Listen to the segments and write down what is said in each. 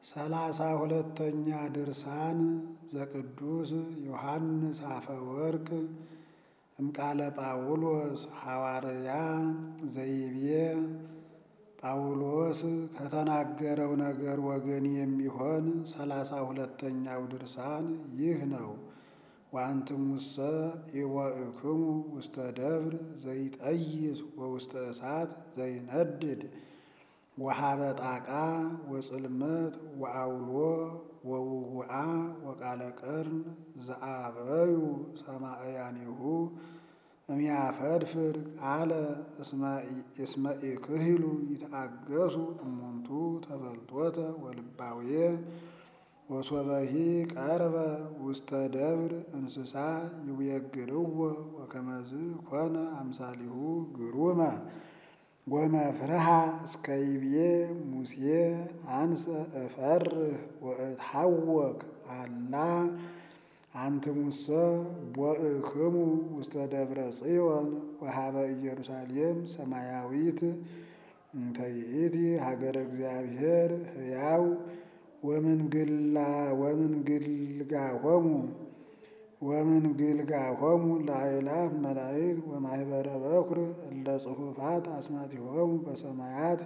ሰላሳ ሁለተኛ ድርሳን ዘቅዱስ ዮሐንስ አፈወርቅ እምቃለ ጳውሎስ ሐዋርያ ዘይቤ ጳውሎስ ከተናገረው ነገር ወገን የሚሆን ሰላሳ ሁለተኛው ድርሳን ይህ ነው። ወአንትሙሰ ኢወእክሙ ውስተ ደብር ዘይጠይስ ወውስተ እሳት ዘይነድድ ወሀበ ጣቃ ወጽልመት ወአውሎ ወውውአ ወቃለ ቀርን ዘአበዩ ሰማዕያኒሁ እሚያፈድፍር ቃለ እስመ ኢክህሉ ይትአገሱ እሙንቱ ተፈልጦተ ወልባውየ ወሶበሂ ቀርበ ውስተ ደብር እንስሳ ይውየግርዎ ወከመዝ ኮነ አምሳሊሁ ግሩመ ወመፍርሃ እስከ ይብዬ ሙሴ አንሰ እፈርህ ወእትሐወክ አላ አንትሙሰ ቦእክሙ ውስተ ደብረ ጽዮን ወሀበ ኢየሩሳሌም ሰማያዊት እንተ ይእቲ ሀገረ እግዚአብሔር ሕያው ወምንግላ ወምንግልጋሆሙ ወምንግልጋሆሙ ለአእላፍ መላእክት ወማኅበረ በኵር እለ ጽሑፋት አስማቲሆሙ በሰማያት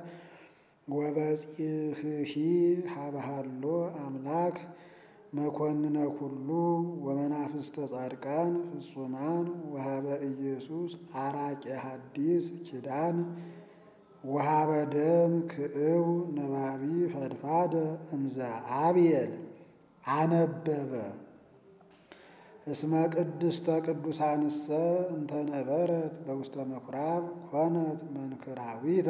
ወበጺሕሒ ሀበሃሎ አምላክ መኮንነ ኩሉ ወመናፍስተ ጻድቃን ፍጹማን ወሀበ ኢየሱስ አራቄ ሐዲስ ኪዳን ወሀበ ደም ክእው ነባቢ ፈድፋደ እምዘ አብየል አነበበ እስመ ቅድስተ ቅዱሳንሰ እንተነበረት በውስተ ምኵራብ ኮነት መንክራዊተ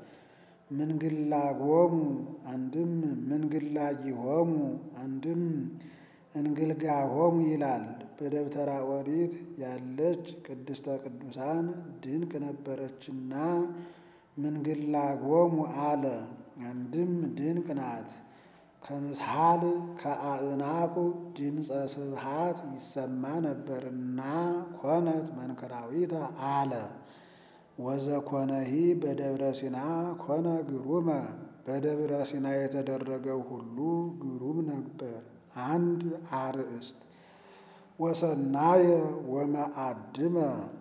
ምንግላጎሙ አንድም ምንግላጊሆሙ አንድም እንግልጋሆሙ ይላል። በደብተራ ኦሪት ያለች ቅድስተ ቅዱሳን ድንቅ ነበረችና ምንግላጎሙ አለ። አንድም ድንቅ ናት። ከምስሃል ከአእናቁ ድምፀ ስብሃት ይሰማ ነበርና ኮነት መንክራዊተ አለ። ወዘኮነሂ በደብረ ሲና ኮነ ግሩመ በደብረ ሲና የተደረገው ሁሉ ግሩም ነበር። አንድ አርእስት ወሰናየ ወመአድመ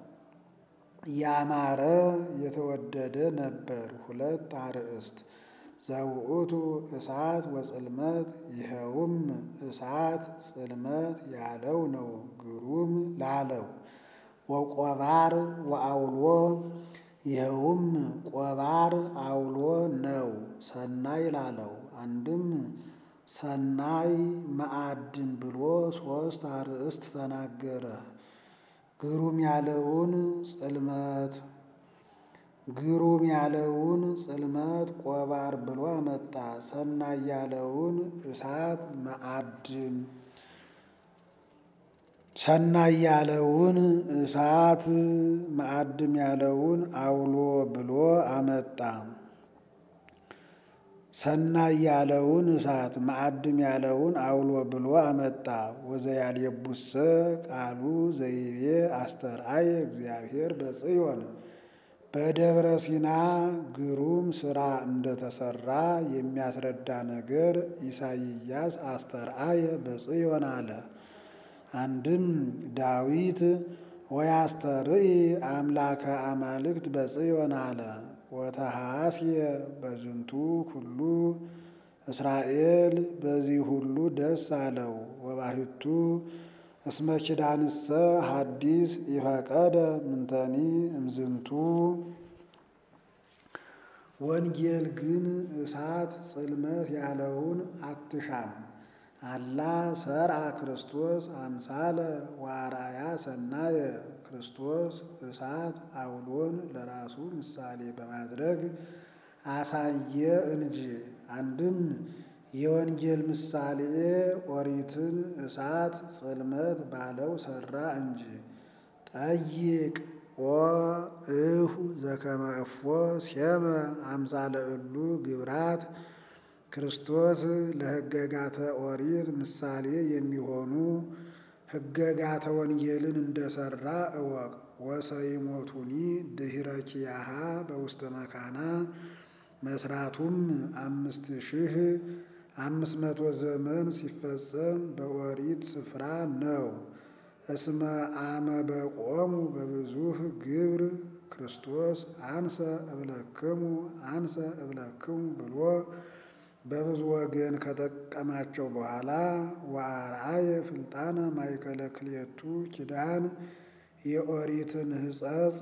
ያማረ የተወደደ ነበር። ሁለት አርእስት ዘውእቱ እሳት ወጽልመት ይኸውም እሳት ጽልመት ያለው ነው። ግሩም ላለው ወቆባር ወአውሎ ይኸውም ቆባር አውሎ ነው። ሰናይ ላለው አንድም ሰናይ መአድን ብሎ ሶስት አርእስት ተናገረ። ግሩም ያለውን ጽልመት ግሩም ያለውን ጽልመት ቆባር ብሎ አመጣ። ሰናይ ያለውን እሳት መአድን ሰናይ ያለውን እሳት መአድም ያለውን አውሎ ብሎ አመጣ። ሰናይ ያለውን እሳት መአድም ያለውን አውሎ ብሎ አመጣ። ወዘያልየቡሰ ቃሉ ዘይቤ አስተርአየ እግዚአብሔር በጽዮን በደብረ ሲና ግሩም ስራ እንደተሰራ የሚያስረዳ ነገር ኢሳይያስ አስተርአየ በጽዮን አለ። አንድም ዳዊት ወያስተርኢ አምላከ አማልክት በጽዮን አለ። ወተሐስየ በዝንቱ ኩሉ እስራኤል በዚህ ሁሉ ደስ አለው። ወባሕቱ እስመ ኪዳንሰ ሐዲስ ይፈቀደ ምንተኒ እምዝንቱ ወንጌል ግን እሳት ጽልመት ያለውን አትሻም። አላ ሰርአ ክርስቶስ አምሳለ ዋራያ ሰናየ ክርስቶስ እሳት አውሎን ለራሱ ምሳሌ በማድረግ አሳየ እንጂ። አንድም የወንጌል ምሳሌ ኦሪትን እሳት ጽልመት ባለው ሰራ እንጂ። ጠይቅ ኦ እሁ ዘከመ እፎ ሴመ አምሳለ እሉ ግብራት ክርስቶስ ለሕገጋተ ኦሪት ምሳሌ የሚሆኑ ሕገጋተ ወንጌልን እንደሰራ እወቅ። ወሰይሞቱኒ ድኅረ ኪያሃ በውስተ መካና መስራቱም አምስት ሺህ አምስት መቶ ዘመን ሲፈጸም በኦሪት ስፍራ ነው። እስመ አመ በቆሙ በብዙህ ግብር ክርስቶስ አንሰ እብለክሙ አንሰ እብለክሙ ብሎ በብዙ ወገን ከጠቀማቸው በኋላ ወአርአየ ፍልጣነ ማእከለ ክልኤቱ ኪዳን የኦሪትን ሕጸጽ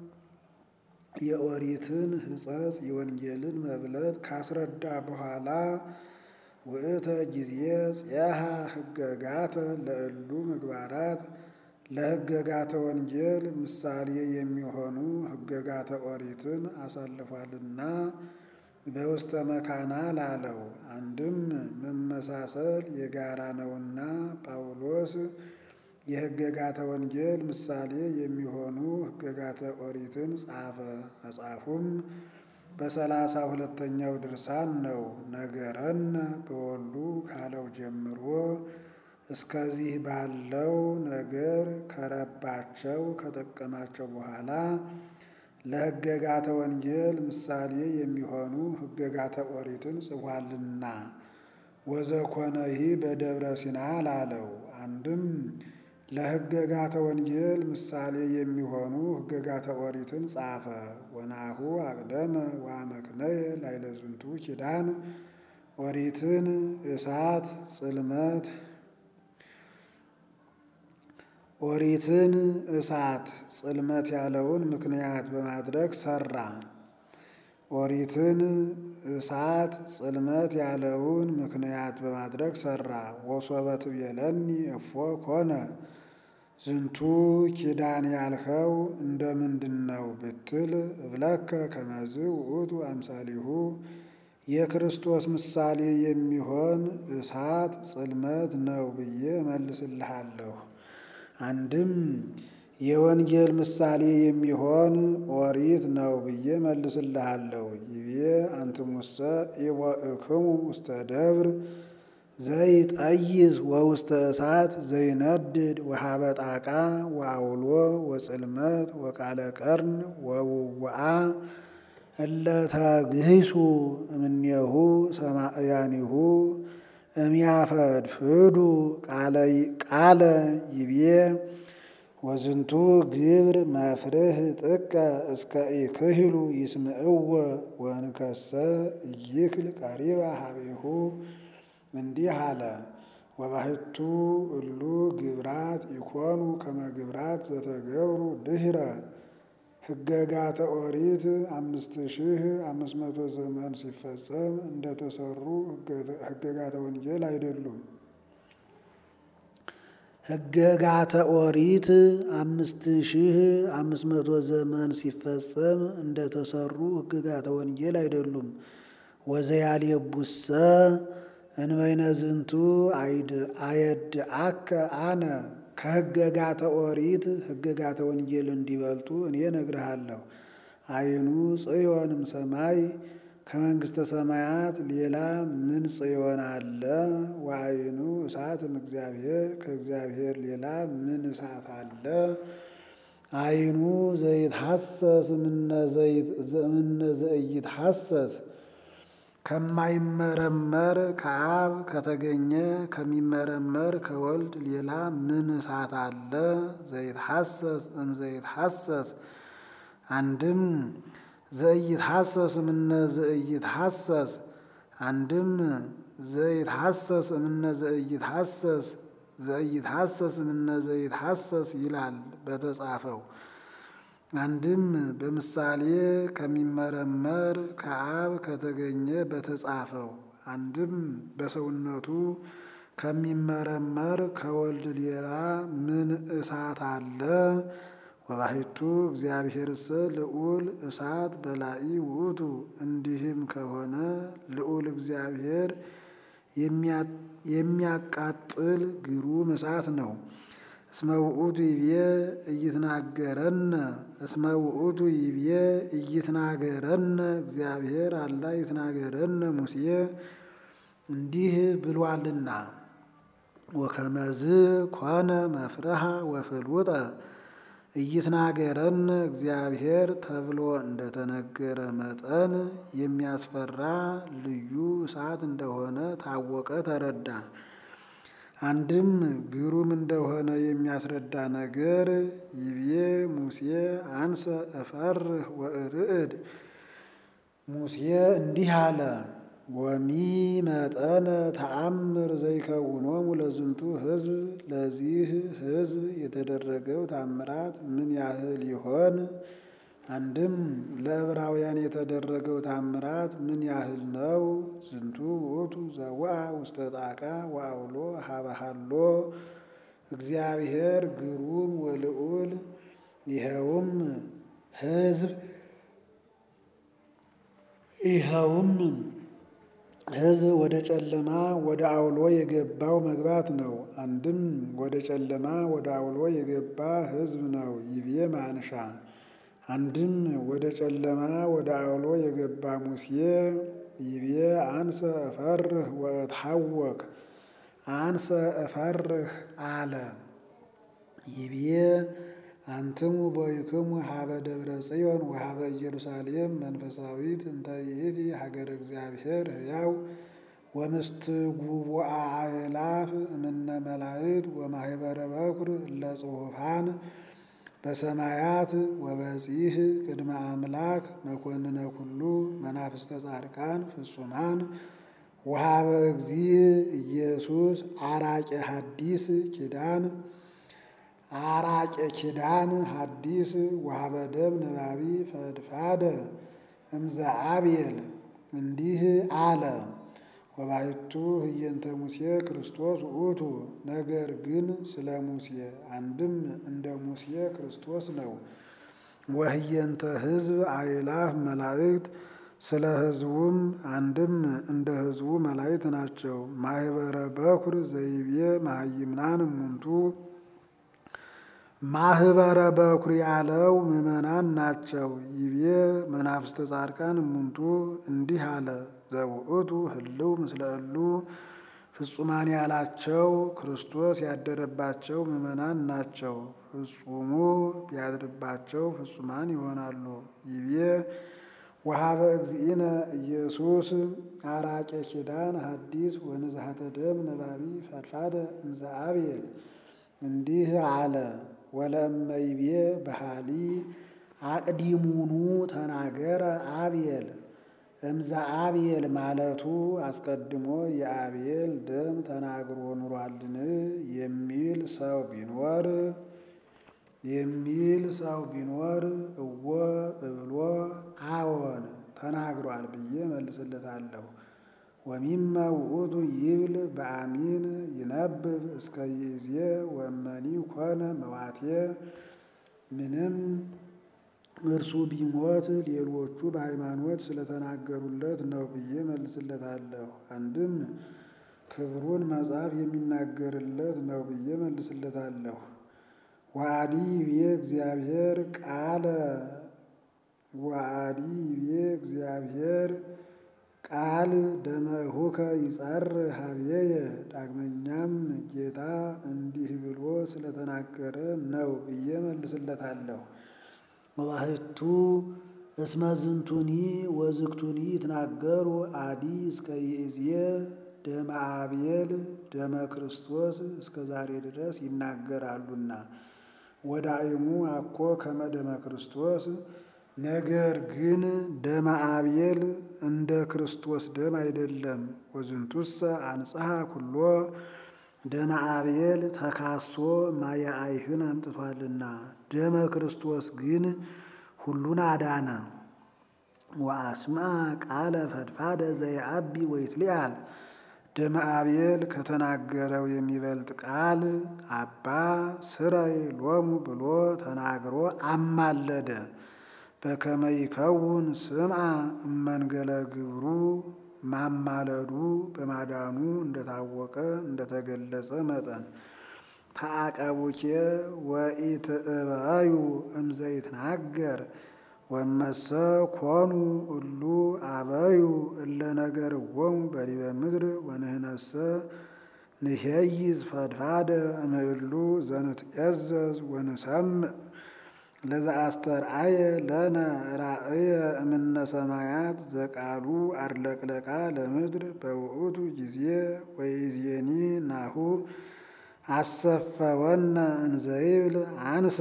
የኦሪትን ሕጸጽ የወንጌልን መብለጥ ካስረዳ በኋላ ውእተ ጊዜ ጽያሃ ሕገጋተ ለእሉ ምግባራት ለሕገጋተ ወንጌል ምሳሌ የሚሆኑ ሕገጋተ ኦሪትን አሳልፏልና በውስተ መካና ላለው አንድም መመሳሰል የጋራ ነውና ጳውሎስ የሕገጋተ ወንጌል ምሳሌ የሚሆኑ ሕገጋተ ኦሪትን ጻፈ። መጽሐፉም በሰላሳ ሁለተኛው ድርሳን ነው። ነገረነ በወሉ ካለው ጀምሮ እስከዚህ ባለው ነገር ከረባቸው ከጠቀማቸው በኋላ ለሕገጋተ ወንጌል ምሳሌ የሚሆኑ ሕገጋተ ኦሪትን ጽፏልና ወዘኮነሂ በደብረ ሲና ላለው አንድም ለሕገጋተ ወንጌል ምሳሌ የሚሆኑ ሕገጋተ ኦሪትን ጻፈ። ወናሁ አቅደመ ወአመክነየ ላዕለ ዝንቱ ኪዳን ኦሪትን እሳት ጽልመት ኦሪትን እሳት ጽልመት ያለውን ምክንያት በማድረግ ሰራ። ኦሪትን እሳት ጽልመት ያለውን ምክንያት በማድረግ ሰራ። ወሶበ ትቤለኒ እፎ ኮነ ዝንቱ ኪዳን ያልኸው እንደምንድን ነው ብትል እብለከ ከመዝ ውእቱ አምሳሊሁ የክርስቶስ ምሳሌ የሚሆን እሳት ጽልመት ነው ብዬ መልስልሃለሁ። አንድም የወንጌል ምሳሌ የሚሆን ኦሪት ነው ብዬ መልስልሃለሁ። ይቤ አንትሙሰ ኢወእክሙ ውስተ ደብር ዘይጠይዝ ወውስተ እሳት ዘይነድድ ወሀበ ጣቃ ወአውሎ ወጽልመት ወቃለ ቀርን ወውውአ እለ ተግሂሱ እምኔሁ ሰማእያኒሁ እሚያፈድፍዱ ቃለ ይቤ ወዝንቱ ግብር መፍርህ ጥቀ እስከ ኢክህሉ ይስምዕወ ወንከሰ ይክል ቀሪባ ሀቤሁ እንዲህ አለ። ወባሕቱ እሉ ግብራት ኢኮኑ ከመ ግብራት ዘተገብሩ ድኅረ ሕገጋተ ኦሪት አምስት ሺህ አምስት መቶ ዘመን ሲፈጸም እንደተሰሩ ሕገጋተ ወንጌል አይደሉም። ሕገጋተ ኦሪት አምስት ሺህ አምስት መቶ ዘመን ሲፈጸም እንደተሰሩ ሕገጋተ ወንጌል አይደሉም። ወዘያልየቡሰ እንበይነ ዝንቱ አየድአከ አነ ከሕገጋተ ኦሪት ሕገጋተ ወንጌል እንዲበልጡ እኔ እነግርሃለሁ። አይኑ ጽዮንም ሰማይ ከመንግሥተ ሰማያት ሌላ ምን ጽዮን አለ? ወአይኑ እሳትም እግዚአብሔር ከእግዚአብሔር ሌላ ምን እሳት አለ? አይኑ ዘይትሐሰስ እምነ ዘይትሐሰስ ከማይመረመር ከአብ ከተገኘ ከሚመረመር ከወልድ ሌላ ምን እሳት አለ? ዘይትሐሰስ እም ዘይትሐሰስ አንድም ዘይትሐሰስ እምነ ዘይትሐሰስ አንድም ዘይትሐሰስ እምነ ዘይትሐሰስ ዘይትሐሰስ እምነ ዘይትሐሰስ ይላል በተጻፈው። አንድም በምሳሌ ከሚመረመር ከአብ ከተገኘ በተጻፈው። አንድም በሰውነቱ ከሚመረመር ከወልድ ሌላ ምን እሳት አለ? ወባሕቱ እግዚአብሔርሰ ልዑል እሳት በላኢ ውእቱ። እንዲህም ከሆነ ልዑል እግዚአብሔር የሚያቃጥል ግሩም እሳት ነው። እስመ ውእቱ ይቤ እይትናገረነ እስመ ውእቱ ይቤ እይትናገረነ እግዚአብሔር አላ ይትናገረነ ሙሴ እንዲህ ብሏልና ወከመዝ ኮነ መፍረሃ ወፍልውጠ ኢይትናገረን እግዚአብሔር ተብሎ እንደተነገረ መጠን የሚያስፈራ ልዩ እሳት እንደሆነ ታወቀ፣ ተረዳ። አንድም ግሩም እንደሆነ የሚያስረዳ ነገር ይቤ ሙሴ አንሰ እፈርህ ወእርዕድ ሙሴ እንዲህ አለ። ወሚ መጠነ ተአምር ዘይከውኖሙ ለዝንቱ ሕዝብ ለዚህ ሕዝብ የተደረገው ታምራት ምን ያህል ይሆን? አንድም ለዕብራውያን የተደረገው ታምራት ምን ያህል ነው? ዝንቱ ውእቱ ዘወአ ውስተ ጣቃ ወአውሎ ሀበሃሎ እግዚአብሔር ግሩም ወልዑል ይኸውም ሕዝብ ይኸውም ሕዝብ ወደ ጨለማ ወደ አውሎ የገባው መግባት ነው። አንድም ወደ ጨለማ ወደ አውሎ የገባ ሕዝብ ነው ይቤ ማንሻ። አንድም ወደ ጨለማ ወደ አውሎ የገባ ሙሴ ይቤ አንሰ እፈርህ ወእትሐወክ አንሰ እፈርህ አለ። ይቤ አንትሙ ቦይክሙ ሀበ ደብረ ጽዮን ወሀበ ኢየሩሳሌም መንፈሳዊት እንተ ይእቲ ሀገረ እግዚአብሔር ሕያው ወምስትጉቡአ አእላፍ እምነ መላእክት ወማህበረ በኩር ለጽሑፋን በሰማያት ወበጺህ ቅድመ አምላክ መኮንነ ኩሉ መናፍስተ ጻድቃን ፍጹማን ወሀበ እግዚእ ኢየሱስ አራቄ ሐዲስ ኪዳን አራቄ ኪዳን ሐዲስ ወሀበ ደም ነባቢ ፈድፋደ እምዘ አብየል እንዲህ አለ። ወባሕቱ ህየንተ ሙሴ ክርስቶስ ውእቱ ነገር ግን ስለ ሙሴ አንድም እንደ ሙሴ ክርስቶስ ነው። ወህየንተ ሕዝብ አእላፍ መላእክት ስለ ሕዝቡም አንድም እንደ ሕዝቡ መላእክት ናቸው። ማህበረ በኩር ዘይቤ መሃይምናን እሙንቱ ማህበረ በኩር ያለው ምዕመናን ናቸው። ይቤ መናፍስተ ጻድቃን እሙንቱ እንዲህ አለ። ዘውእቱ ህልው ምስለ እሉ ፍጹማን ያላቸው ክርስቶስ ያደረባቸው ምዕመናን ናቸው። ፍጹሙ ቢያድርባቸው ፍጹማን ይሆናሉ። ይቤ ወሀበ እግዚእነ ኢየሱስ አራቄ ኪዳን ሐዲስ ወንዝሐተ ደም ነባቢ ፈድፋደ እምዘ አብየል እንዲህ አለ። ወለእመይቤ በሃሊ አቅዲሙኑ ተናገረ አብየል እምዘ አብየል ማለቱ አስቀድሞ የአብየል ደም ተናግሮ ኑሯልን የሚል ሰው ቢኖር የሚል ሰው ቢኖር እወ እብሎ አዎን ተናግሯል ብዬ መልስለታለሁ። ወሚመ ውእቱ ይብል በአሚን ይነብብ እስከ ይእዜ ወመኒ ኮነ መዋቴ ምንም እርሱ ቢሞት ሌሎቹ በሃይማኖት ስለተናገሩለት ነው ብዬ መልስለታለሁ። አንድም ክብሩን መጽሐፍ የሚናገርለት ነው ብዬ መልስለታለሁ። ወአዲ ይቤ እግዚአብሔር ቃለ ወአዲ ይቤ እግዚአብሔር ቃል ደመሁከ ይጸር ሀብዬየ ዳግመኛም ጌታ እንዲህ ብሎ ስለተናገረ ነው ብዬ መልስለታለሁ። ወባሕቱ እስመ ዝንቱኒ ወዝግቱኒ ይትናገሩ አዲ እስከ ይእዜ ደመ አብየል ደመ ክርስቶስ እስከ ዛሬ ድረስ ይናገራሉና ወዳእሙ አኮ ከመ ደመ ክርስቶስ ነገር ግን ደመ አብየል እንደ ክርስቶስ ደም አይደለም። ወዝንቱሰ አንጽሐ ኩሎ ደመ አብየል ተካሶ ማየ አይህን አምጥቷልና ደመ ክርስቶስ ግን ሁሉን አዳነ። ወአስማ ቃለ ፈድፋደ ዘየአቢ ወይትሊአል ደመ አብየል ከተናገረው የሚበልጥ ቃል አባ ስረይ ሎሙ ብሎ ተናግሮ አማለደ። በከመ ይከውን ስምዐ እመንገለ ግብሩ ማማለዱ በማዳኑ እንደታወቀ እንደተገለጸ መጠን ተአቀቡኬ ወኢትእበዩ እምዘይትናገር ወመሰ ኮኑ እሉ አበዩ እለ ነገርዎሙ በዲበ ምድር ወንህነሰ ንሄይዝ ፈድፋደ እምእሉ ዘንትዔዘዝ ወንሰምዕ ለዘአስተርአየ ለነ ራእየ እምነ ሰማያት ዘቃሉ አድለቅለቃ ለምድር በውእቱ ጊዜ ወይዜኒ ናሁ አሰፈወነ እንዘይብል አንሰ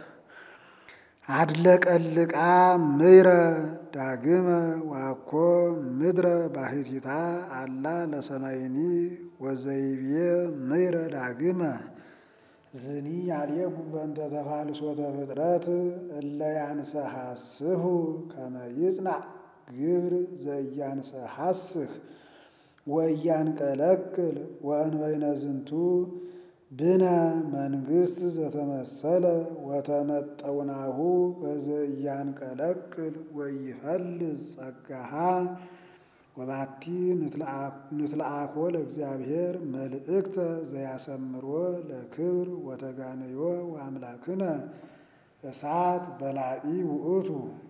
አድለቀልቃ ምይረ ዳግመ ዋኮ ምድረ ባሕቲታ አላ ለሰማይኒ ወዘይቤ ምይረ ዳግመ ዝኒ ያልየቡ በእንተ ተፋልሶተ ፍጥረት እለ ያንሰሐስሁ ከመ ይጽናዕ ግብር ዘእያንሰሐስህ ወእያንቀለቅል ወእንበይነ ዝንቱ ብነ መንግሥት ዘተመሰለ ወተመጠውናሁ በዘእያንቀለቅል ወይፈልዝ ጸጋሃ ወባቲ ንትለአኮ ለእግዚአብሔር መልእክተ ዘያሰምሮ ለክብር ወተጋነዮ ወአምላክነ እሳት በላኢ ውእቱ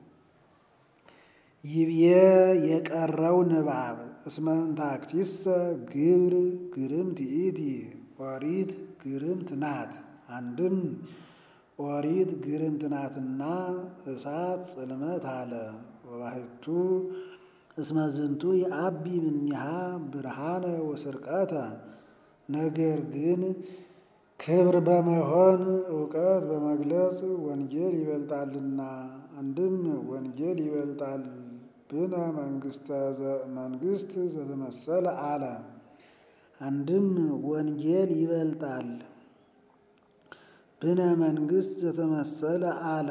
ይብዬ የቀረው ንባብ እስመ እንታክቲሰ ግብር ግርምት ይእቲ ኦሪት ግርምት ናት። አንድም ኦሪት ግርምት ናትና እሳት ጽልመት አለ። ወባሕቱ እስመ ዝንቱ የአቢ እምኔሃ ብርሃነ ወስርቀተ ነገር ግን ክብር በመሆን እውቀት በመግለጽ ወንጌል ይበልጣልና። አንድም ወንጌል ይበልጣል ብነ መንግሥት ዘተመሰለ አለ። አንድም ወንጌል ይበልጣል ብነ መንግሥት ዘተመሰለ አለ።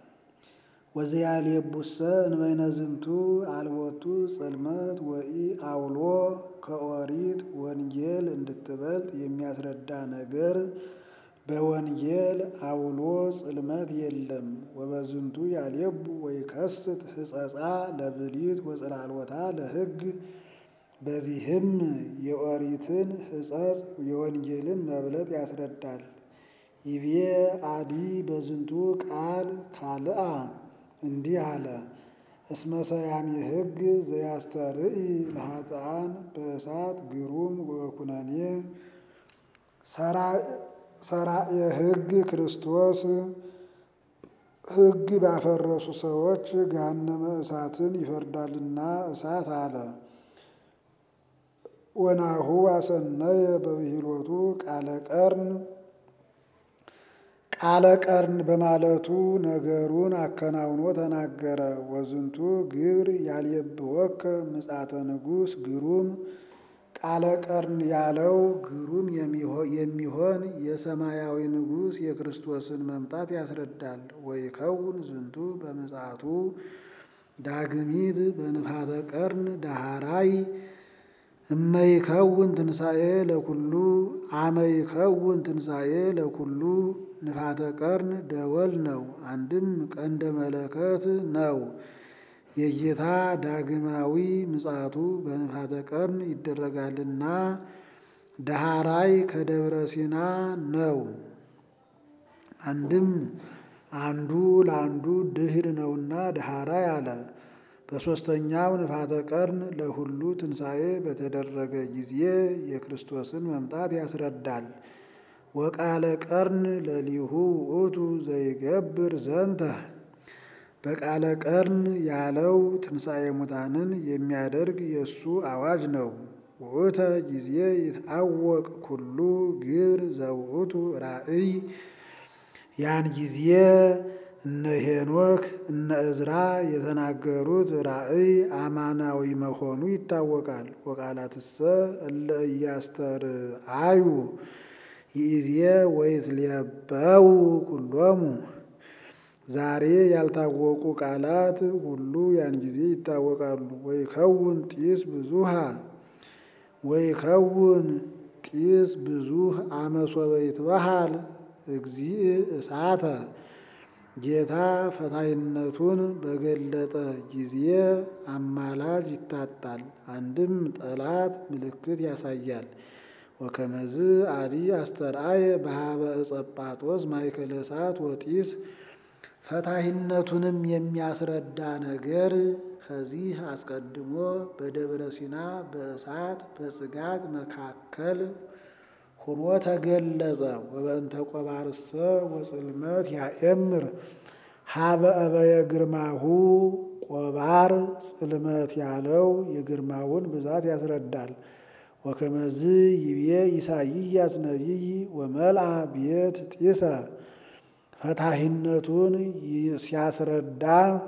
ወዘያልየቡሰ እንበይነ ዝንቱ አልቦቱ ጽልመት ወኢ አውሎ ከኦሪት ወንጌል እንድትበልጥ የሚያስረዳ ነገር በወንጌል አውሎ ጽልመት የለም። ወበዝንቱ ያልየቡ ወይከስት ሕጸጻ ለብሊት ወጽላልወታ ለሕግ በዚህም የኦሪትን ሕጸጽ የወንጌልን መብለጥ ያስረዳል። ይቤ አዲ በዝንቱ ቃል ካልአ እንዲህ አለ። እስመ ሰያሜ ሕግ ዘያስተርኢ ለኃጥኣን በእሳት ግሩም ወኩነኔ ሰራየ ሕግ ክርስቶስ ሕግ ባፈረሱ ሰዎች ገሃነመ እሳትን ይፈርዳልና እሳት አለ። ወናሁ አሰነየ በብሂሎቱ ቃለ ቀርን ቃለ ቀርን በማለቱ ነገሩን አከናውኖ ተናገረ። ወዝንቱ ግብር ያልየብወከ ምጻተ ንጉሥ ግሩም ቃለ ቀርን ያለው ግሩም የሚሆን የሰማያዊ ንጉሥ የክርስቶስን መምጣት ያስረዳል። ወይከውን ዝንቱ በምጽአቱ ዳግሚት በንፋተ ቀርን ዳሃራይ እመይከውን ትንሣኤ ለኩሉ አመይከውን ትንሣኤ ለኩሉ ንፋተ ቀርን ደወል ነው። አንድም ቀንደ መለከት ነው። የጌታ ዳግማዊ ምጽአቱ በንፋተ ቀርን ይደረጋልና ዳሃራይ ከደብረ ሲና ነው። አንድም አንዱ ለአንዱ ድህር ነውና ዳሃራይ አለ። በሦስተኛው ንፋተ ቀርን ለሁሉ ትንሣኤ በተደረገ ጊዜ የክርስቶስን መምጣት ያስረዳል። ወቃለ ቀርን ለሊሁ ውእቱ ዘይገብር ዘንተ በቃለ ቀርን ያለው ትንሣኤ ሙታንን የሚያደርግ የእሱ አዋጅ ነው። ውእተ ጊዜ ይትአወቅ ኩሉ ግብር ዘውእቱ ራእይ ያን ጊዜ እነ ሄኖክ እነ እዝራ የተናገሩት ራእይ አማናዊ መሆኑ ይታወቃል። ወቃላትሰ እለ እያስተርአዩ ይእዜ ወይትሌበው ኩሎሙ ዛሬ ያልታወቁ ቃላት ሁሉ ያን ጊዜ ይታወቃሉ። ወይከውን ጢስ ብዙሃ ወይከውን ጢስ ብዙህ አመሶበ ይትበሃል እግዚእ እሳተ ጌታ ፈታይነቱን በገለጠ ጊዜ አማላጅ ይታጣል። አንድም ጠላት ምልክት ያሳያል። ወከመዝ አዲ አስተርአየ በሃበ እጸጳጦስ ማእከለ እሳት ወጢስ ፈታሂነቱንም የሚያስረዳ ነገር ከዚህ አስቀድሞ በደብረ ሲና በእሳት በጽጋግ መካከል ሆኖ ተገለጸ። ወበእንተ ቆባርሰ ወጽልመት ያኤምር ሀበ እበየ ግርማሁ ቆባር ጽልመት ያለው የግርማውን ብዛት ያስረዳል። ወከመዝ ይቤ ኢሳይያስ ነቢይ ወመልአ ቤት ጢሰ ፈታሂነቱን ሲያስረዳ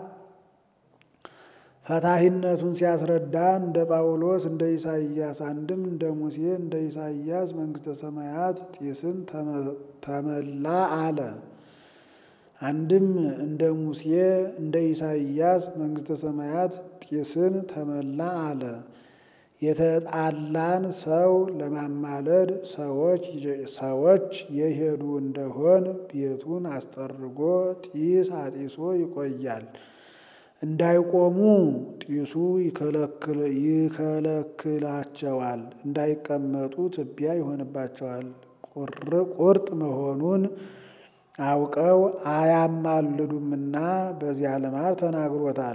ፈታሂነቱን ሲያስረዳ እንደ ጳውሎስ እንደ ኢሳይያስ አንድም እንደ ሙሴ እንደ ኢሳይያስ መንግሥተ ሰማያት ጢስን ተመላ አለ። አንድም እንደ ሙሴ እንደ ኢሳይያስ መንግሥተ ሰማያት ጢስን ተመላ አለ። የተጣላን ሰው ለማማለድ ሰዎች የሄዱ እንደሆን ቤቱን አስጠርጎ ጢስ አጢሶ ይቆያል። እንዳይቆሙ ጢሱ ይከለክላቸዋል፣ እንዳይቀመጡ ትቢያ ይሆንባቸዋል። ቁርጥ መሆኑን አውቀው አያማልዱምና በዚያ ልማድ ተናግሮታል።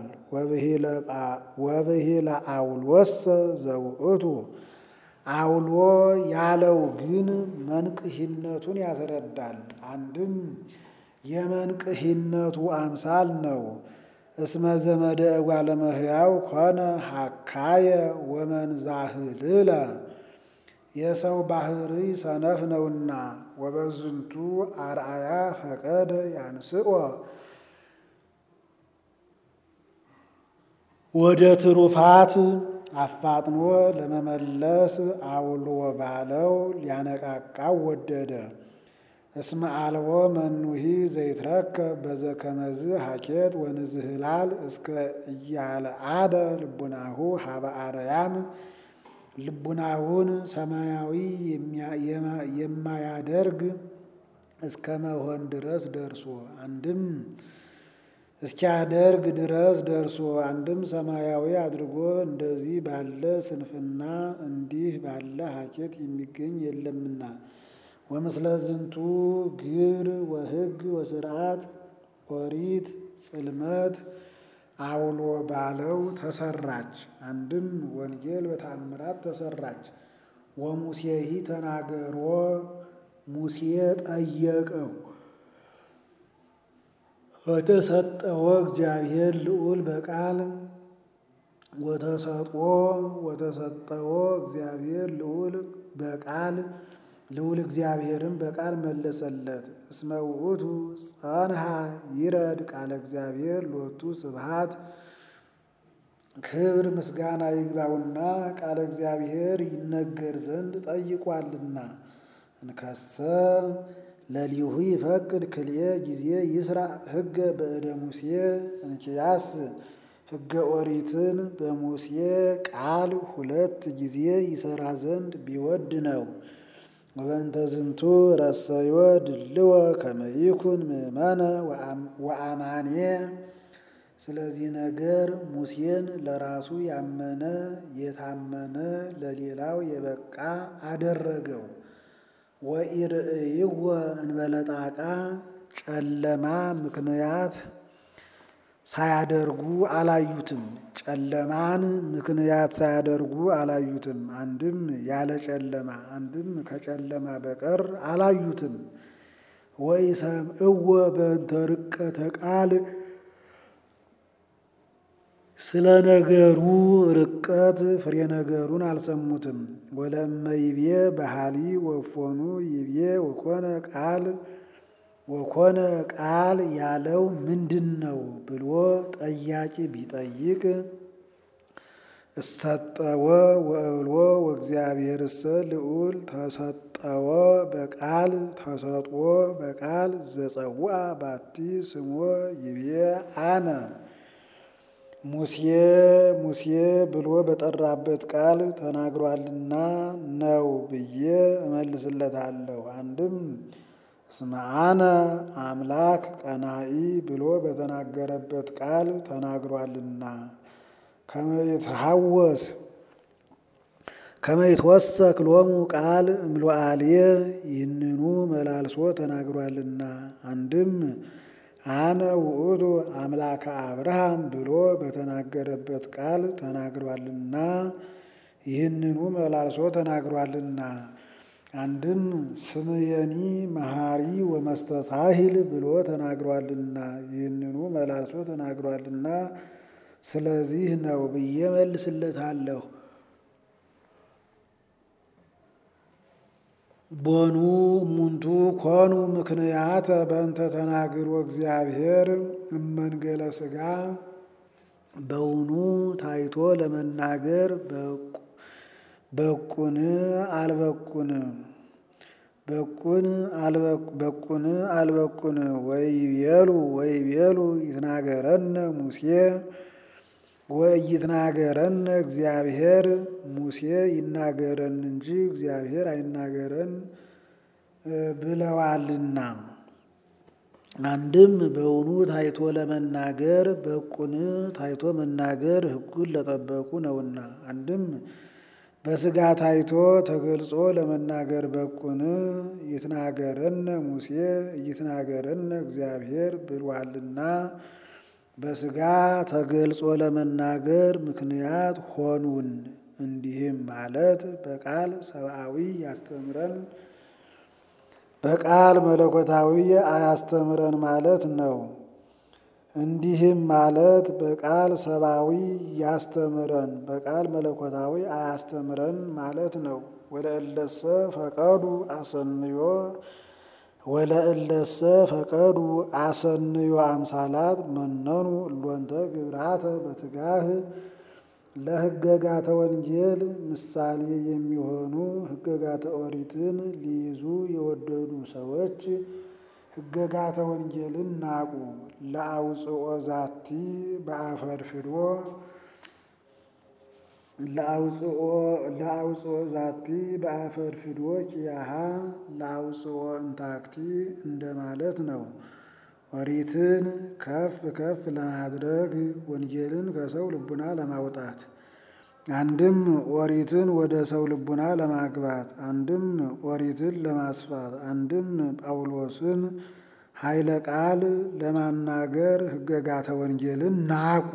ወብሂለ አውሎሰ ዘውእቱ አውሎ ያለው ግን መንቅሂነቱን ያስረዳል። አንድም የመንቅሂነቱ አምሳል ነው። እስመ ዘመደ እጓለ እመሕያው ኮነ ሀካየ ወመንዛህልለ የሰው ባህሪ ሰነፍ ነውና ወበዝንቱ አርአያ ፈቀደ ያንስኦ ወደ ትሩፋት አፋጥኖ ለመመለስ አውሎ ባለው ሊያነቃቃው ወደደ። እስመ አልቦ መኑሂ ዘይትረከብ በዘከመዝ ሀኬት ወንዝህላል እስከ እያለ አደ ልቡናሁ ሀበ አርያም ልቡናውን ሰማያዊ የማያደርግ እስከ መሆን ድረስ ደርሶ አንድም እስኪያደርግ ድረስ ደርሶ አንድም ሰማያዊ አድርጎ እንደዚህ ባለ ስንፍና እንዲህ ባለ ሀኬት የሚገኝ የለምና ወምስለ ዝንቱ ግብር ወሕግ ወስርዓት ኦሪት ጽልመት አውሎ ባለው ተሰራች። አንድም ወንጌል በተአምራት ተሰራች። ወሙሴሂ ተናገሮ ሙሴ ጠየቀው ወተሰጠዎ እግዚአብሔር ልዑል በቃል ወተሰጦ ወተሰጠዎ እግዚአብሔር ልዑል በቃል ልዑል እግዚአብሔርን በቃል መለሰለት። እስመ ውእቱ ጸንሃ ይረድ ቃለ እግዚአብሔር ሎቱ ስብሃት ክብር ምስጋና ይግባውና ቃለ እግዚአብሔር ይነገር ዘንድ ጠይቋልና። እንከሰ ለሊሁ ይፈቅድ ክልኤ ጊዜ ይስራ ሕገ በእደ ሙሴ እንኪያስ ሕገ ኦሪትን በሙሴ ቃል ሁለት ጊዜ ይሰራ ዘንድ ቢወድ ነው። ወበእንተ ዝንቱ ረሰዮ ድልወ ከመ ይኩን ምእመነ ወአማኔ። ስለዚህ ነገር ሙሴን ለራሱ ያመነ የታመነ ለሌላው የበቃ አደረገው። ወኢርእይወ እንበለጣቃ ጨለማ ምክንያት ሳያደርጉ አላዩትም። ጨለማን ምክንያት ሳያደርጉ አላዩትም። አንድም ያለ ጨለማ አንድም ከጨለማ በቀር አላዩትም። ወኢሰምዕዎ በእንተ ርቀተ ቃል ስለ ነገሩ ርቀት ፍሬ ነገሩን አልሰሙትም። ወለመ ይቤ ባህሊ ወፎኑ ይቤ ወኮነ ቃል ወኮነ ቃል ያለው ምንድን ነው ብሎ ጠያቂ ቢጠይቅ እሰጠወ ወእብልዎ ወእግዚአብሔርሰ ልዑል ተሰጠወ በቃል ተሰጥዎ በቃል ዘጸውዐ ባቲ ስሞ ይቤ አነ ሙሴ ሙሴ ብሎ በጠራበት ቃል ተናግሯልና ነው ብዬ እመልስለታለሁ። አንድም እስመ አነ አምላክ ቀናኢ ብሎ በተናገረበት ቃል ተናግሯልና ከመይትሐወስ ከመይትወሰክ ሎሙ ቃል እምሎአልየ ይህንኑ መላልሶ ተናግሯልና አንድም አነ ውእቱ አምላከ አብርሃም ብሎ በተናገረበት ቃል ተናግሯልና ይህንኑ መላልሶ ተናግሯልና አንድም ስምየኒ መሐሪ ወመስተሳሂል ብሎ ተናግሯልና ይህንኑ መላልሶ ተናግሯልና ስለዚህ ነው ብዬ መልስለታለሁ። ቦኑ እሙንቱ ኮኑ ምክንያተ በእንተ ተናግሮ እግዚአብሔር እመንገለ ሥጋ በውኑ ታይቶ ለመናገር በቁን አልበቁን በቁን በቁን አልበቁን ወይቤሉ ወይቤሉ ይትናገረነ ሙሴ ወይትናገረነ እግዚአብሔር ሙሴ ይናገረን እንጂ እግዚአብሔር አይናገረን ብለዋልና። አንድም በውኑ ታይቶ ለመናገር በቁን ታይቶ መናገር ሕጉን ለጠበቁ ነውና። አንድም በሥጋ ታይቶ ተገልጾ ለመናገር በቁን ይትናገረነ ሙሴ ይትናገረነ እግዚአብሔር ብሏልና በሥጋ ተገልጾ ለመናገር ምክንያት ሆኑን። እንዲህም ማለት በቃል ሰብአዊ ያስተምረን በቃል መለኮታዊ አያስተምረን ማለት ነው። እንዲህም ማለት በቃል ሰብአዊ ያስተምረን በቃል መለኮታዊ አያስተምረን ማለት ነው። ወለእለሰ ፈቀዱ አሰንዮ ወለእለሰ ፈቀዱ አሰንዮ አምሳላት መነኑ እሎንተ ግብራተ በትጋህ ለሕገጋተ ወንጌል ምሳሌ የሚሆኑ ሕገጋተ ኦሪትን ሊይዙ የወደዱ ሰዎች ሕገጋተ ወንጌልን ናቁ። ለአውፅኦ ዛቲ በአፈርፍዶ ለአውፅኦ ዛቲ በአፈርፍዶ ኪያሃ ለአውፅኦ እንታክቲ እንደማለት ነው። ኦሪትን ከፍ ከፍ ለማድረግ ወንጌልን ከሰው ልቡና ለማውጣት አንድም ኦሪትን ወደ ሰው ልቡና ለማግባት አንድም ኦሪትን ለማስፋት አንድም ጳውሎስን ኃይለ ቃል ለማናገር ሕገጋተ ወንጌልን ናቁ።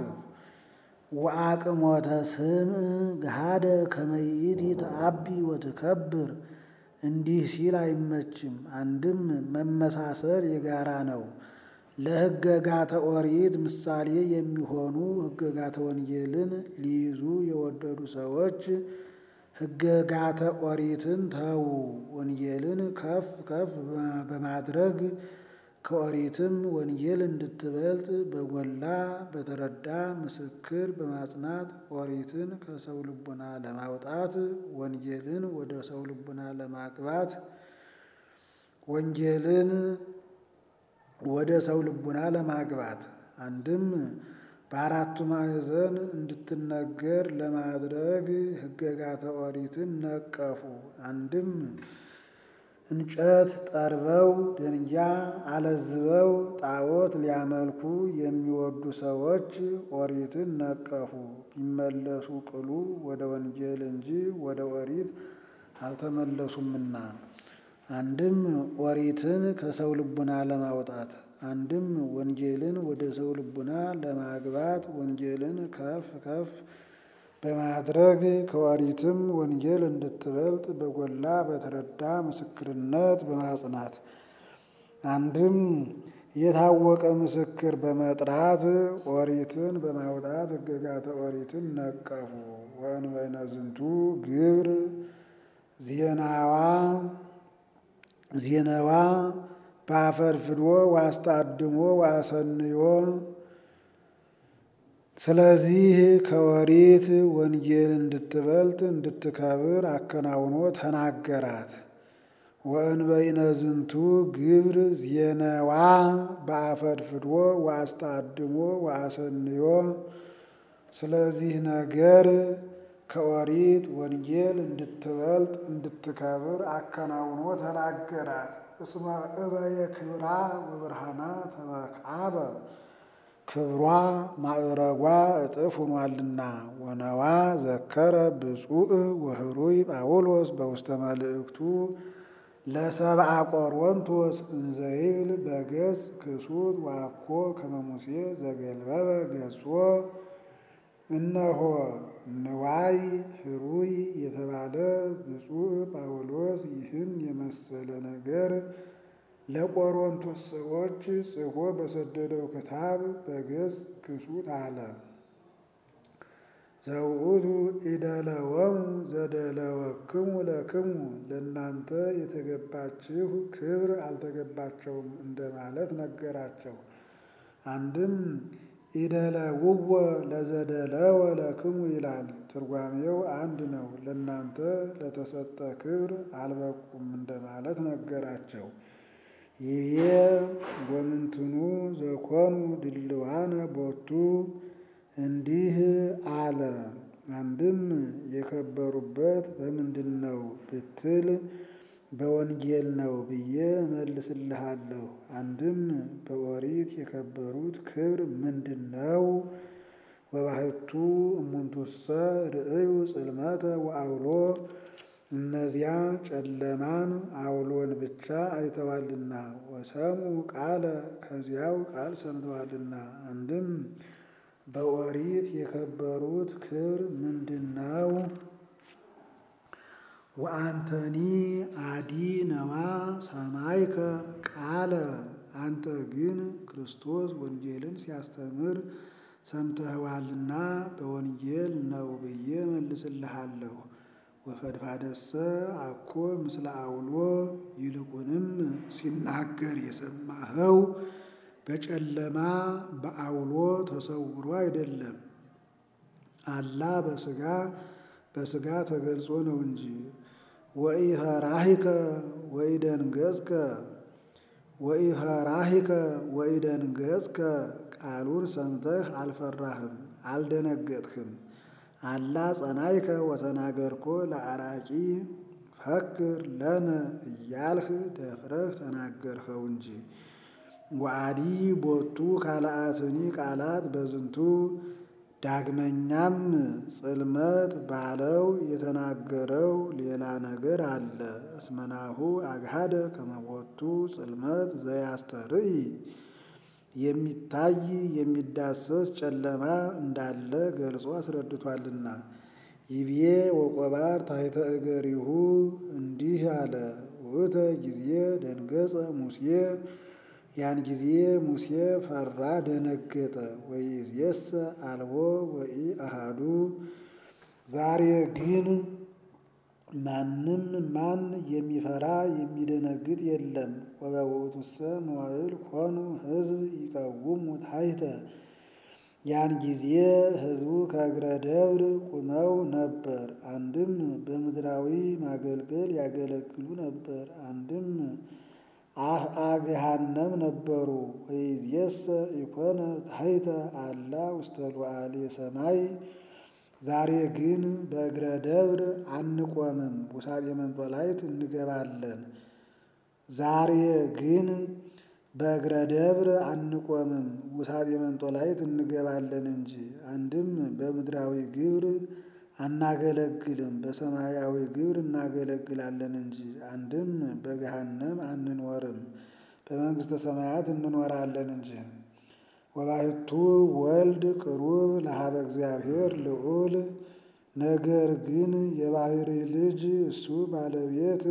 ወአቅሞተ ስም ገሃደ ከመይእቲ ተአቢ ወትከብር እንዲህ ሲል አይመችም። አንድም መመሳሰል የጋራ ነው። ለሕገጋተ ኦሪት ምሳሌ የሚሆኑ ሕገጋተ ወንጌልን ሊይዙ የወደዱ ሰዎች ሕገጋተ ኦሪትን ተዉ። ወንጌልን ከፍ ከፍ በማድረግ ከኦሪትም ወንጌል እንድትበልጥ በጎላ በተረዳ ምስክር በማጽናት ኦሪትን ከሰው ልቡና ለማውጣት ወንጌልን ወደ ሰው ልቡና ለማግባት ወንጌልን ወደ ሰው ልቡና ለማግባት አንድም በአራቱ ማዕዘን እንድትነገር ለማድረግ ሕገጋተ ኦሪትን ነቀፉ። አንድም እንጨት ጠርበው ደንጊያ አለዝበው ጣዖት ሊያመልኩ የሚወዱ ሰዎች ኦሪትን ነቀፉ። ቢመለሱ ቅሉ ወደ ወንጌል እንጂ ወደ ኦሪት አልተመለሱምና። አንድም ኦሪትን ከሰው ልቡና ለማውጣት አንድም ወንጌልን ወደ ሰው ልቡና ለማግባት ወንጌልን ከፍ ከፍ በማድረግ ከኦሪትም ወንጌል እንድትበልጥ በጎላ በተረዳ ምስክርነት በማጽናት አንድም የታወቀ ምስክር በመጥራት ኦሪትን በማውጣት ሕገጋተ ኦሪትን ነቀፉ። ወእንበይነ ዝንቱ ግብር ዜናዋ ዜናዋ በአፈርፍዶ ዋስታድሞ ዋሰንዮ ስለዚህ ከኦሪት ወንጌል እንድትበልጥ እንድትከብር አከናውኖ ተናገራት። ወእንበይነ ዝንቱ ግብር ዜነዋ በአፈድፍዶ ወአስታድሞ ወአሰንዮ ስለዚህ ነገር ከኦሪት ወንጌል እንድትበልጥ እንድትከብር አከናውኖ ተናገራት። እስመ እበየ ክብራ ወብርሃና ተመክዓበ ክብሯ ማዕረጓ እጥፍ ሆኗልና። ወነዋ ዘከረ ብፁዕ ወህሩይ ጳውሎስ በውስተ መልእክቱ ለሰብአ ቆሮንቶስ እንዘይብል በገጽ ክሱት ዋኮ ከመ ሙሴ ዘገልበበ ገጾ እነሆ ንዋይ ህሩይ የተባለ ብፁዕ ጳውሎስ ይህን የመሰለ ነገር ለቆሮንቶስ ሰዎች ጽፎ በሰደደው ክታብ በገጽ ክሱት አለ። ዘውእቱ ኢደለወሙ ዘደለወክሙ ለክሙ ለእናንተ የተገባችሁ ክብር አልተገባቸውም እንደማለት ነገራቸው። አንድም ኢደለውዎ ለዘደለወ ለክሙ ይላል። ትርጓሜው አንድ ነው። ለእናንተ ለተሰጠ ክብር አልበቁም እንደማለት ነገራቸው። ይቤ ወምንትኑ ዘኮኑ ድልዋነ ቦቱ እንዲህ አለ። አንድም የከበሩበት በምንድን ነው ብትል በወንጌል ነው ብዬ መልስልሃለሁ። አንድም በኦሪት የከበሩት ክብር ምንድን ነው? ወባሕቱ እሙንቱሰ ርእዩ ጽልመተ ወአውሎ እነዚያ ጨለማን አውሎን ብቻ አይተዋልና፣ ወሰሙ ቃለ ከዚያው ቃል ሰምተዋልና። አንድም በኦሪት የከበሩት ክብር ምንድን ነው? ወአንተኒ አዲ ነዋ ሰማይከ ቃለ አንተ ግን ክርስቶስ ወንጌልን ሲያስተምር ሰምተኸዋልና በወንጌል ነው ብዬ መልስልሃለሁ። ወፈድፋደሰ አኮ ምስለ አውሎ ይልቁንም ሲናገር የሰማኸው በጨለማ በአውሎ ተሰውሮ አይደለም፣ አላ በስጋ በስጋ ተገልጾ ነው እንጂ። ወኢፈራሂከ ወኢደንገጽከ ወኢፈራሂከ ወኢደንገጽከ ቃሉን ሰምተህ አልፈራህም አልደነገጥህም። አላ ጸናይከ ወተናገርኮ ለአራቂ ፈክር ለነ እያልህ ደፍረህ ተናገርኸው እንጂ። ወአዲ ቦቱ ካልአትኒ ቃላት በዝንቱ ዳግመኛም ጽልመት ባለው የተናገረው ሌላ ነገር አለ። እስመናሁ አግሃደ ከመቦቱ ጽልመት ዘያስተርኢ የሚታይ የሚዳሰስ ጨለማ እንዳለ ገልጾ አስረድቷልና። ይቤ ወቆባር ታሕተ እገሪሁ እንዲህ አለ። ውእተ ጊዜ ደንገጸ ሙሴ ያን ጊዜ ሙሴ ፈራ ደነገጠ። ወይእዜሰ አልቦ ወኢ አሃዱ ዛሬ ግን ማንም ማን የሚፈራ የሚደነግጥ የለም። ወበውእቱሰ መዋዕል ኮኑ ሕዝብ ይቀውሙ ታሕተ ያን ጊዜ ሕዝቡ ከእግረ ደብር ቁመው ነበር። አንድም በምድራዊ ማገልገል ያገለግሉ ነበር፣ አንድም አግሃነም ነበሩ። ወይእዜሰ ኢኮነ ታሕተ አላ ውስተ ሉዓሌ ሰማይ ዛሬ ግን በእግረ ደብር አንቆምም፣ ውሳጤ መንጦላይት እንገባለን። ዛሬ ግን በእግረ ደብር አንቆምም፣ ውሳጤ መንጦላይት እንገባለን እንጂ። አንድም በምድራዊ ግብር አናገለግልም፣ በሰማያዊ ግብር እናገለግላለን እንጂ። አንድም በገሃነም አንኖርም፣ በመንግሥተ ሰማያት እንኖራለን እንጂ። ወባሕቱ ወልድ ቅሩብ ለሀበ እግዚአብሔር ልዑል ነገር ግን የባሕሪ ልጅ እሱ ባለቤት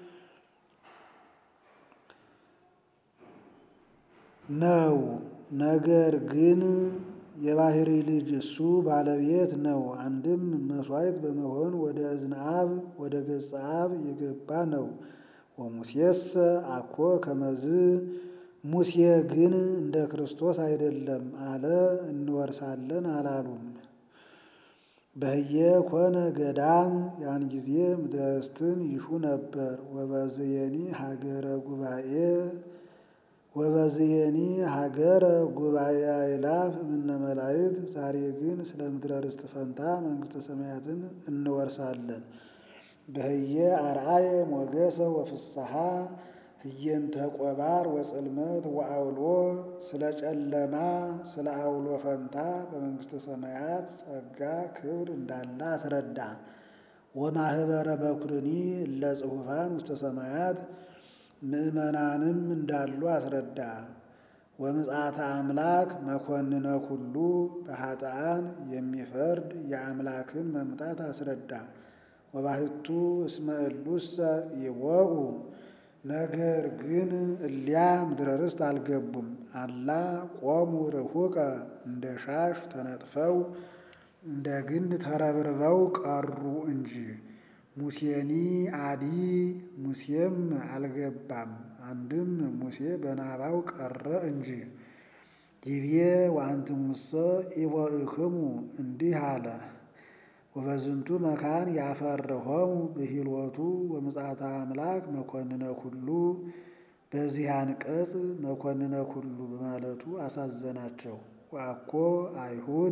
ነው። ነገር ግን የባሕሪ ልጅ እሱ ባለቤት ነው። አንድም መሥዋዕት በመሆን ወደ እዝነ አብ ወደ ገጸ አብ የገባ ነው። ወሙሴሰ አኮ ከመዝ ሙሴ ግን እንደ ክርስቶስ አይደለም አለ። እንወርሳለን አላሉም። በህየ ኮነ ገዳም ያን ጊዜ ምድረ ርስትን ይሹ ነበር። ወበዝየኒ ሀገረ ጉባኤ ወበዝየኒ ሀገረ ጉባኤ አእላፍ እምነ መላእክት። ዛሬ ግን ስለ ምድረ ርስት ፈንታ መንግሥተ ሰማያትን እንወርሳለን። በህየ አርአየ ሞገሰ ወፍስሐ ህየንተ ቆባር ወጽልመት ወአውሎ ስለ ጨለማ ስለ አውሎ ፈንታ በመንግሥተ ሰማያት ጸጋ ክብር እንዳለ አስረዳ። ወማህበረ በኩርኒ እለ ጽሑፋን ውስተ ሰማያት ምእመናንም እንዳሉ አስረዳ። ወምጽአተ አምላክ መኮንነ ኩሉ በኃጥአን የሚፈርድ የአምላክን መምጣት አስረዳ። ወባሕቱ እስመ እሉሰ ይወኡ ነገር ግን እሊያ ምድረ ርስት አልገቡም። አላ ቆሙ ርሑቀ እንደ ሻሽ ተነጥፈው እንደ ግንድ ተረብርበው ቀሩ እንጂ። ሙሴኒ አዲ ሙሴም አልገባም፣ አንድም ሙሴ በናባው ቀረ እንጂ። ይቤ ወአንትሙሰ ኢቦእክሙ እንዲህ አለ። ወበዝንቱ መካን ያፈርሆሙ ብሂልወቱ ወምጽአተ አምላክ መኮንነ ኩሉ በዚህ አንቀጽ መኮንነ ኩሉ በማለቱ አሳዘናቸው። ወአኮ አይሁድ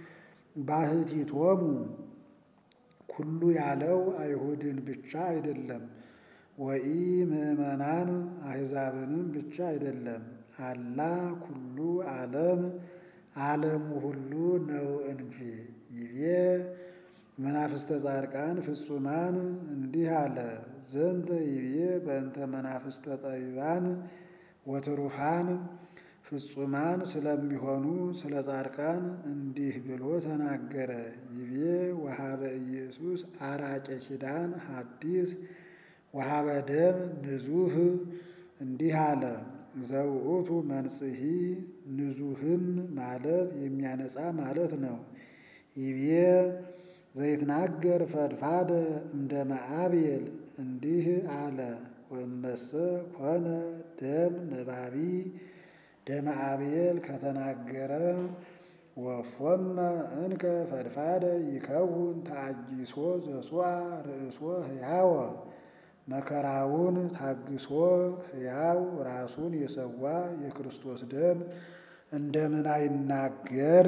ባሕቲቶሙ ኩሉ ያለው አይሁድን ብቻ አይደለም፣ ወኢ ምእመናን አሕዛብንም ብቻ አይደለም። አላ ኩሉ ዓለም ዓለሙ ሁሉ ነው እንጂ። ይቤ መናፍስተ ጻድቃን ፍጹማን እንዲህ አለ። ዘንተ ይቤ በእንተ መናፍስተ ጠቢባን ወትሩፋን ፍጹማን ስለሚሆኑ ስለ ጻድቃን እንዲህ ብሎ ተናገረ። ይቤ ወሀበ ኢየሱስ አራቄ ኪዳን ሐዲስ ወሀበ ደም ንዙህ እንዲህ አለ። ዘውእቱ መንጽሒ ንዙህም ማለት የሚያነጻ ማለት ነው። ይቤ ዘይትናገር ፈድፋደ እንደ መአቤል እንዲህ አለ። ወመሰ ኮነ ደም ነባቢ ደመ አቤል ከተናገረ ወፎመ እንከ ፈድፋደ ይከውን ተአጊሶ ዘሱአ ርእሶ ሕያወ መከራውን ታግሶ ሕያው ራሱን የሰዋ የክርስቶስ ደም እንደምን አይናገር?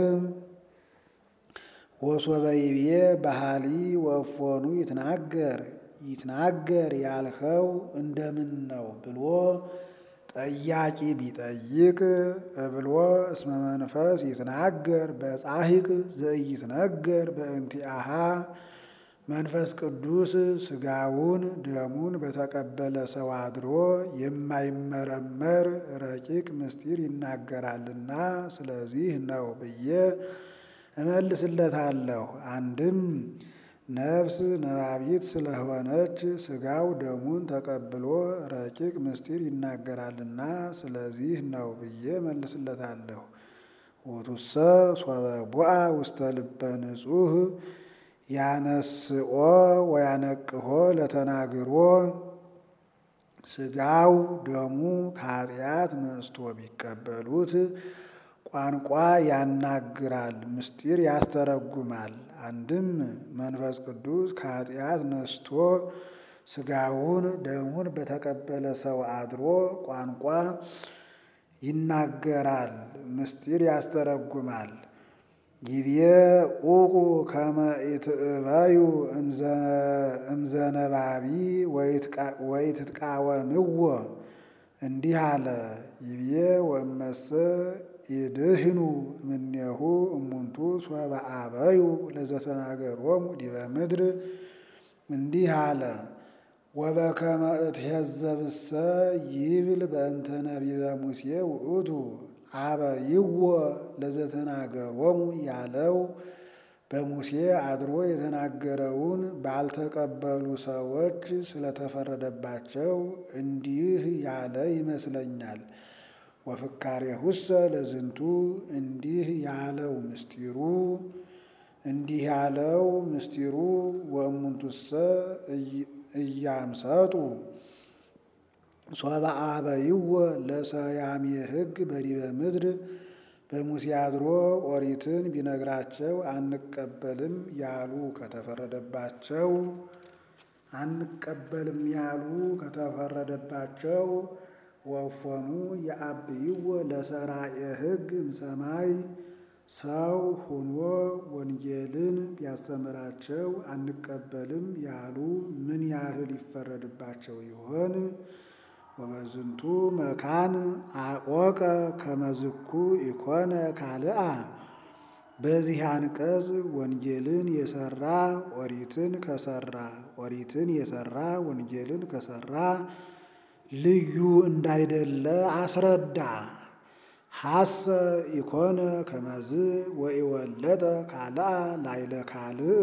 ወሶበ ይቤ ባህሊ ወፎኑ ይትናገር ይትናገር ያልኸው እንደምን ነው ብሎ ጠያቂ ቢጠይቅ እብሎ እስመ መንፈስ ይትናገር በጻሂቅ ዘኢይትነገር በእንቲአሃ መንፈስ ቅዱስ ሥጋውን ደሙን በተቀበለ ሰው አድሮ የማይመረመር ረቂቅ ምስጢር ይናገራልና ስለዚህ ነው ብዬ እመልስለታለሁ። አንድም ነፍስ ነባቢት ስለሆነች ሥጋው ደሙን ተቀብሎ ረቂቅ ምስጢር ይናገራልና ስለዚህ ነው ብዬ እመልስለታለሁ። ውእቱሰ ሶበ ቡአ ውስተ ልበ ንጹሕ ያነስኦ ወያነቅሆ ለተናግሮ ሥጋው ደሙ ከኃጢአት ነስቶ ቢቀበሉት ቋንቋ ያናግራል፣ ምስጢር ያስተረጉማል። አንድም መንፈስ ቅዱስ ከኃጢአት ነስቶ ሥጋውን ደሙን በተቀበለ ሰው አድሮ ቋንቋ ይናገራል፣ ምስጢር ያስተረጉማል። ጊዜ ኡቁ ከመ ኢትእበዩ እምዘነባቢ ወይትቃወምዎ እንዲህ አለ። ይቤ ወመሰ ይድህኑ እምኔሁ እሙንቱ ሶበ አበዩ ለዘተናገሮሙ ዲበ ምድር እንዲህ አለ። ወበከመ እትሄዘብሰ ይብል በእንተ ነቢበ ሙሴ ውእቱ አበይዎ ለዘተናገሮሙ ያለው በሙሴ አድሮ የተናገረውን ባልተቀበሉ ሰዎች ስለተፈረደባቸው እንዲህ ያለ ይመስለኛል። ወፍካሬሁሰ ለዝንቱ እንዲህ ያለው ምስጢሩ እንዲህ ያለው ምስጢሩ ወእሙንቱሰ እያምሰጡ ሶበ አበይዎ ለሰያሜ ሕግ በዲበ ምድር በሙሴ አድሮ ኦሪትን ቢነግራቸው አንቀበልም ያሉ ከተፈረደባቸው አንቀበልም ያሉ ከተፈረደባቸው ወፎኑ የአብይዎ ለሰራኤ ሕግ እምሰማይ ሰው ሁኖ ወንጌልን ቢያስተምራቸው አንቀበልም ያሉ ምን ያህል ይፈረድባቸው ይሆን? ወበዝንቱ መካን አቆቀ ከመዝኩ ኢኮነ ካልአ በዚህ አንቀጽ ወንጌልን የሰራ ኦሪትን ከሰራ ኦሪትን የሰራ ወንጌልን ከሰራ ልዩ እንዳይደለ አስረዳ። ሐሰ ኢኮነ ከመዝ ወኢወለጠ ካልአ ላይለ ካልእ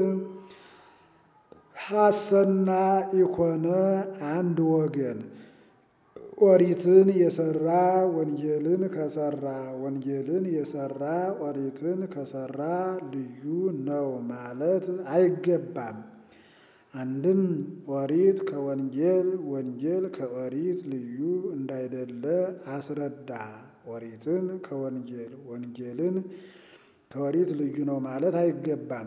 ሐሰና ኢኮነ አንድ ወገን ኦሪትን የሰራ ወንጌልን ከሰራ ወንጌልን የሰራ ኦሪትን ከሰራ ልዩ ነው ማለት አይገባም። አንድም ኦሪት ከወንጌል ወንጌል ከኦሪት ልዩ እንዳይደለ አስረዳ። ኦሪትን ከወንጌል ወንጌልን ከኦሪት ልዩ ነው ማለት አይገባም።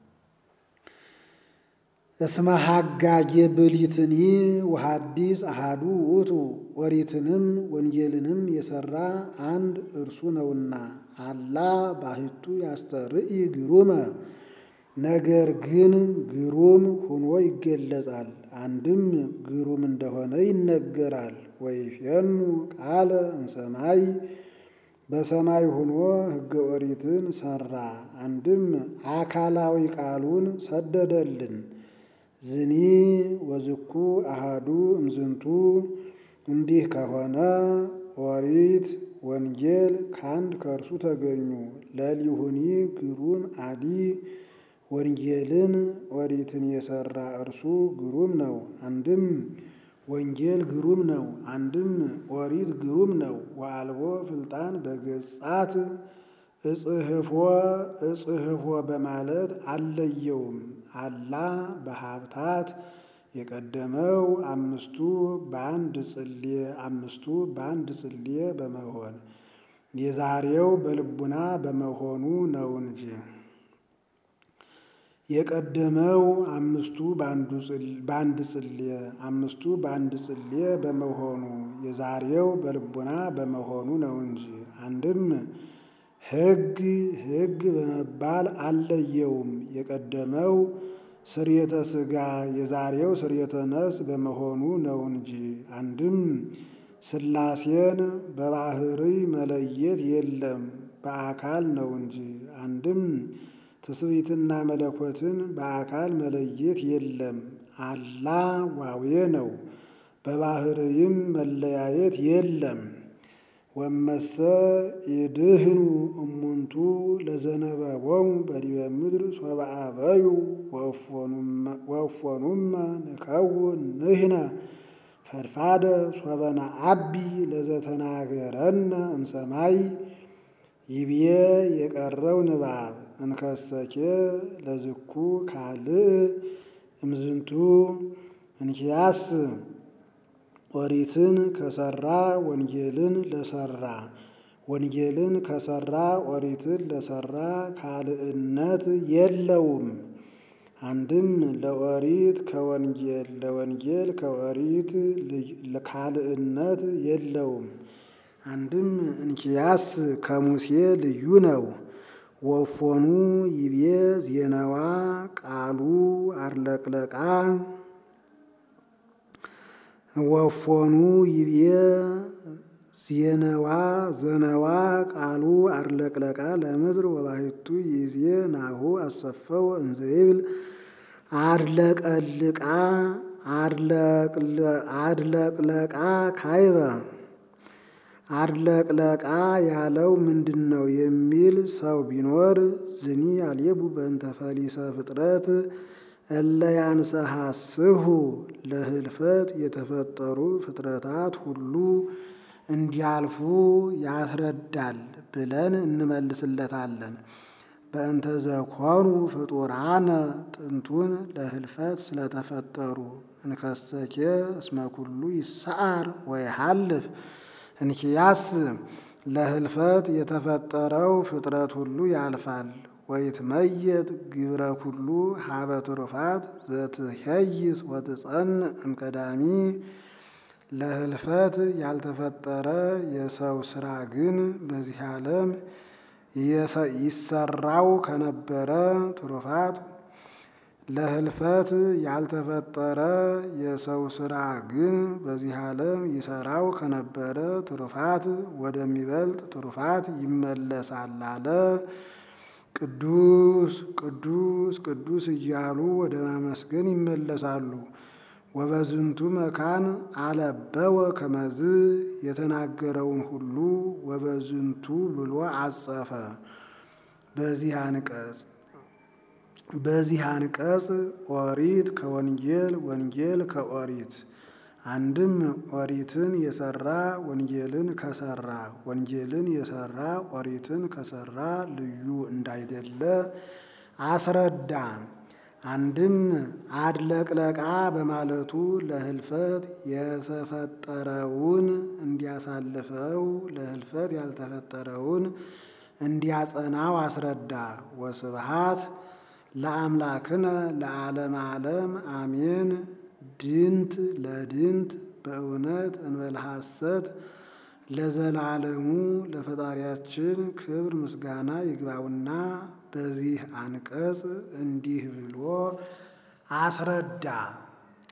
እስመ ሐጋጌ ብሊትኒ ወሐዲስ አሃዱ ውእቱ ኦሪትንም ወንጌልንም የሰራ አንድ እርሱ ነውና። አላ ባሕቱ ያስተርኢ ግሩመ ነገር ግን ግሩም ሆኖ ይገለጻል። አንድም ግሩም እንደሆነ ይነገራል። ወይፌኑ ቃለ እምሰማይ በሰማይ ሆኖ ሕገ ኦሪትን ሰራ። አንድም አካላዊ ቃሉን ሰደደልን። ዝኒ ወዝኩ አሃዱ እምዝንቱ እንዲህ ከሆነ ኦሪት ወንጌል ከአንድ ከእርሱ ተገኙ። ለሊሁኒ ግሩም አዲ ወንጌልን ኦሪትን የሰራ እርሱ ግሩም ነው። አንድም ወንጌል ግሩም ነው፣ አንድም ኦሪት ግሩም ነው። ወአልቦ ፍልጣን በገጻት እጽህፎ እጽህፎ በማለት አለየውም። አላ በሀብታት የቀደመው አምስቱ በአንድ ጽሌ አምስቱ በአንድ ጽሌ በመሆን የዛሬው በልቡና በመሆኑ ነው እንጂ የቀደመው አምስቱ በአንድ ጽሌ አምስቱ በአንድ ጽሌ በመሆኑ የዛሬው በልቡና በመሆኑ ነው እንጂ አንድም ሕግ ሕግ በመባል አለየውም። የቀደመው ስርየተ ሥጋ የዛሬው ስርየተ ነፍስ በመሆኑ ነው እንጂ አንድም ሥላሴን በባህርይ መለየት የለም በአካል ነው እንጂ አንድም ትስብእትና መለኮትን በአካል መለየት የለም አላ ዋዌ ነው። በባህርይም መለያየት የለም። ወመሰ ይድህኑ እሙንቱ ለዘነበቦሙ በዲበ ምድር ሶበ አበዩ ወእፎኑመ ንከውን ንሕነ ፈድፋደ ሶበ ነዐቢ ለዘተናገረነ እምሰማይ ይብዬ የቀረው ንባብ እንከሰኬ ለዝኩ ካልእ እምዝንቱ እንኪያስ ኦሪትን ከሰራ ወንጌልን ለሰራ ወንጌልን ከሰራ ኦሪትን ለሰራ ካልእነት የለውም። አንድም ለኦሪት ከወንጌል ለወንጌል ከኦሪት ካልእነት የለውም። አንድም እንኪያስ ከሙሴ ልዩ ነው። ወፎኑ ይቤ ዜናዋ ቃሉ አርለቅለቃ ወፎኑ ይቤ ዜነዋ ዘነዋ ቃሉ አርለቅለቃ ለምድር ወባሕቱ ይዜ ናሁ አሰፈው እንዘይብል አድለቀልቃ አድለቅለቃ ካይበ አድለቅለቃ ያለው ምንድን ነው የሚል ሰው ቢኖር ዝኒ አልየቡ በእንተ ፈሊሰ ፍጥረት እለ ያንሰሐስሁ ለህልፈት የተፈጠሩ ፍጥረታት ሁሉ እንዲያልፉ ያስረዳል ብለን እንመልስለታለን። በእንተ ዘኮኑ ፍጡራነ ጥንቱን ለህልፈት ስለተፈጠሩ እንከሰኬ እስመ ኩሉ ይሰዓር ወይሃልፍ እንኪያስ ለህልፈት የተፈጠረው ፍጥረት ሁሉ ያልፋል። ወይትመየጥ ግብረ ኩሉ ሀበ ትሩፋት ዘትሄይስ ወትጸንዕ እምቀዳሚ ለህልፈት ያልተፈጠረ የሰው ስራ ግን በዚህ ዓለም ይሰራው ከነበረ ትሩፋት ለህልፈት ያልተፈጠረ የሰው ስራ ግን በዚህ ዓለም ይሰራው ከነበረ ትሩፋት ወደሚበልጥ ትሩፋት ይመለሳል አለ። ቅዱስ ቅዱስ ቅዱስ እያሉ ወደ ማመስገን ይመለሳሉ። ወበዝንቱ መካን አለበወ ከመዝ የተናገረውን ሁሉ ወበዝንቱ ብሎ አጸፈ። በዚህ አንቀጽ በዚህ አንቀጽ ኦሪት ከወንጌል ወንጌል ከኦሪት አንድም ኦሪትን የሰራ ወንጌልን ከሰራ ወንጌልን የሰራ ኦሪትን ከሰራ ልዩ እንዳይደለ አስረዳ። አንድም አድለቅለቃ በማለቱ ለህልፈት የተፈጠረውን እንዲያሳልፈው ለህልፈት ያልተፈጠረውን እንዲያጸናው አስረዳ። ወስብሃት ለአምላክነ ለዓለም ዓለም አሜን። ድንት ለድንት በእውነት እንበለ ሐሰት ለዘላለሙ ለፈጣሪያችን ክብር ምስጋና ይግባውና በዚህ አንቀጽ እንዲህ ብሎ አስረዳ።